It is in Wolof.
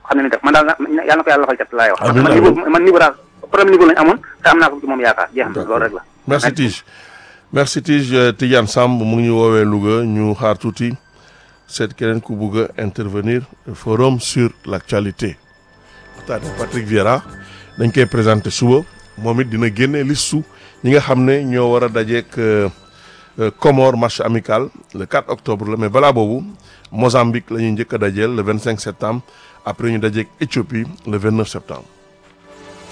xam ne ni def man daal na yàlla na ko yàlla lafal cat laay wax Amiin, man niveau man niveau daal premier niveau lañu amoon te am naa ko ci moom yaakaar jeex na loolu rek la merci Tige merci Tige Tidiane Samb mu ngi ñu woowee Louga ñu xaar tuuti seet keneen ku bugg a intervenir forum sur l' actualité waxtaane Patrick Vieira dañ koy présenté suba moom it dina génne listu ñi nga xam ne ñoo war a dajeek Comore match amical le 4 octobre la mais balaa boobu Mozambique la ñuy njëkk a dajeel le 25 septembre après ñu dajeek Éthiopie le 29 septembre